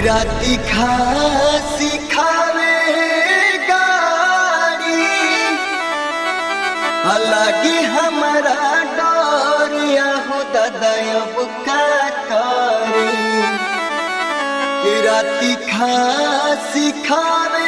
राती खासी खावे गाड़ी अलगे हमारा डोरिया हो ददयब का करी राती खासी खावे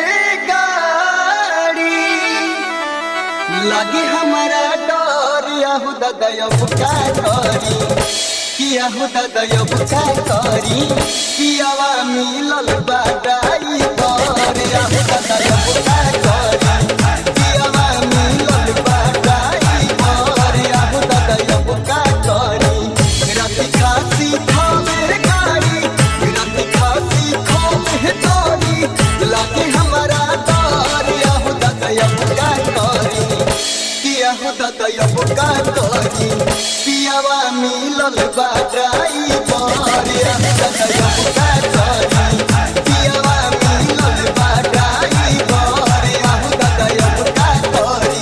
गाड़ी लगे हमारा डोरिया हो ददयब का करी किया हो ददयब का करी कियावा मिलल बाडाई करिया हो ददयब का करी कियावा मिलल बाडाई करिया हो ददयब का करी राती खासी खावे गाड़ी राती खासी खावे गाड़ी लगे हमारा डोरिया हो ददयब का करी किया हो ददयब का करी पियावा मिलल बाडाई करिया हो ददयब का करी पियावा मिलल बाडाई करिया हो ददयब का करी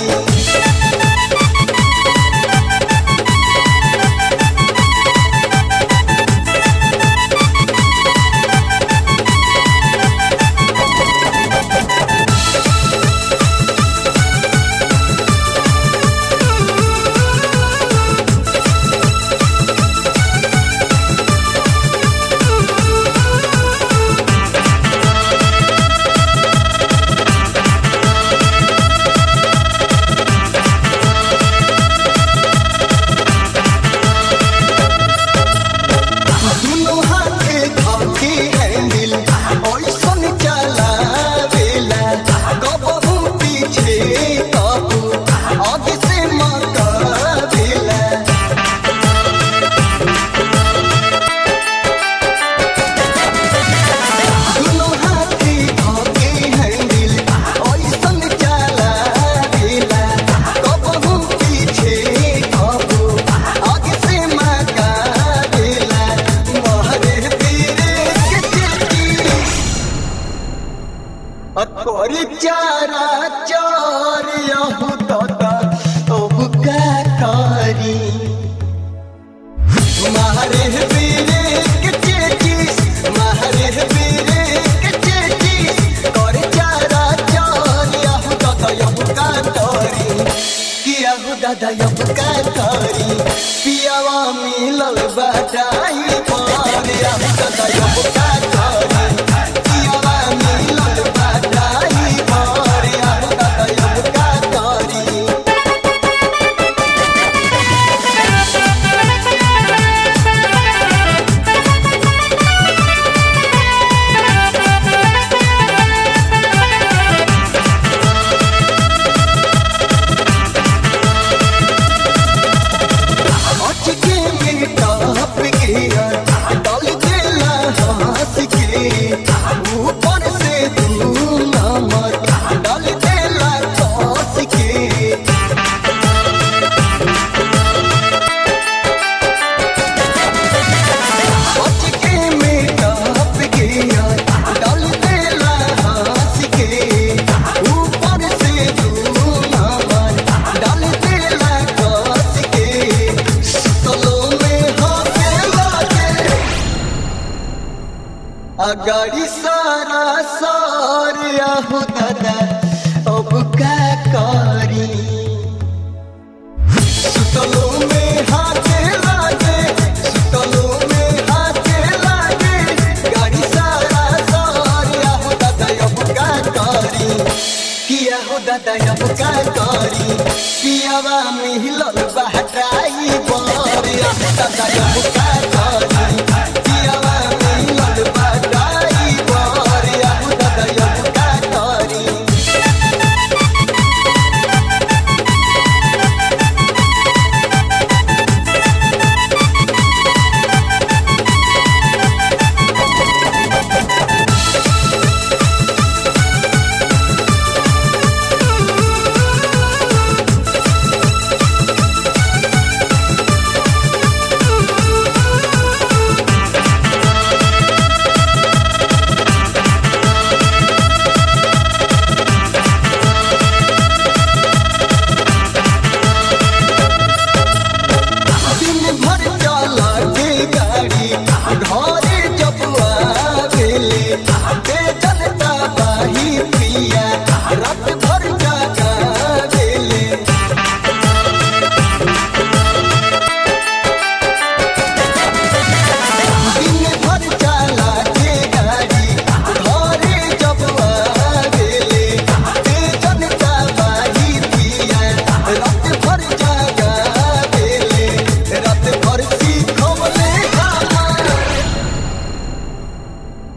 दुनो हाथे खाके हैंडल ओइसन चलावेला कबहू पीछे कबू आगे से मकावेला दुनो हाथे खाके हैंडल ओइसन चलावेला कबहू पीछे कबू आगे से मकावेला महरे पीरे के चिट्ठी अतोरी चारा चार यहू दादा अब का करी मारे पीरे के चिट्ठी मारे पीरे के चिट्ठी कर चारा चार यहू दादा अब का करी कि यहू दादा अब का करी पियावा मिलल बाटाई पर यहू दादा अब का करी पियावा मिलल बाटाई पर यहू दादा अब का करी अचके में टॉप गिया डाल देला हंस के ऊपर से तू नमर डाल देला खस के अचके में टॉप गिया डाल देला हंस के ऊपर से तू नमर डाल देला खस के सलो में हाथे लागे अगाड़ी सारा सारिया हो दादा अब का करी सुतलो में हाथे लागे सुतलो में हाथे लागे गाड़ी सारा सारिया हो दादा अब का करी किया हो दादा अब का करी पियावा मिलल बहटाई बरिया हो दादा अब का करी पियावा मिलल बहटाई बरिया हो दादा अब का करी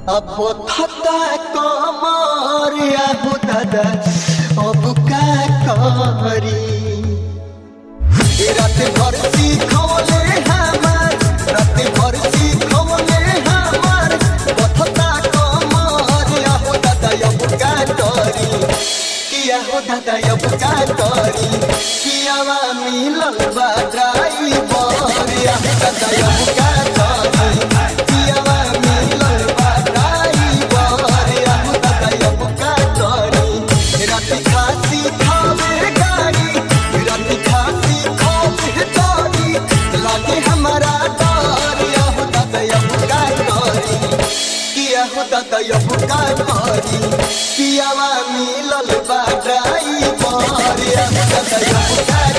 अब थता कमर आबू दादा अब का करी रात भर सीखोले हमार रात भर सीखोले हमार बथता कमर आबू दादा अब का करी किया हो दादा अब का करी कियावा मिलल बा ड्राइवर आबू दादा अब का करी कियावा मिलल बा ड्राइवर आबू दादा अब का करी रात खासी खावे गाड़ी रात खासी खावे गाड़ी लागे हमारा डर आहो दादा अब का करी किया हो दादा अब का करी कियावा मिलल बा ड्राइवर आहो दादा अब का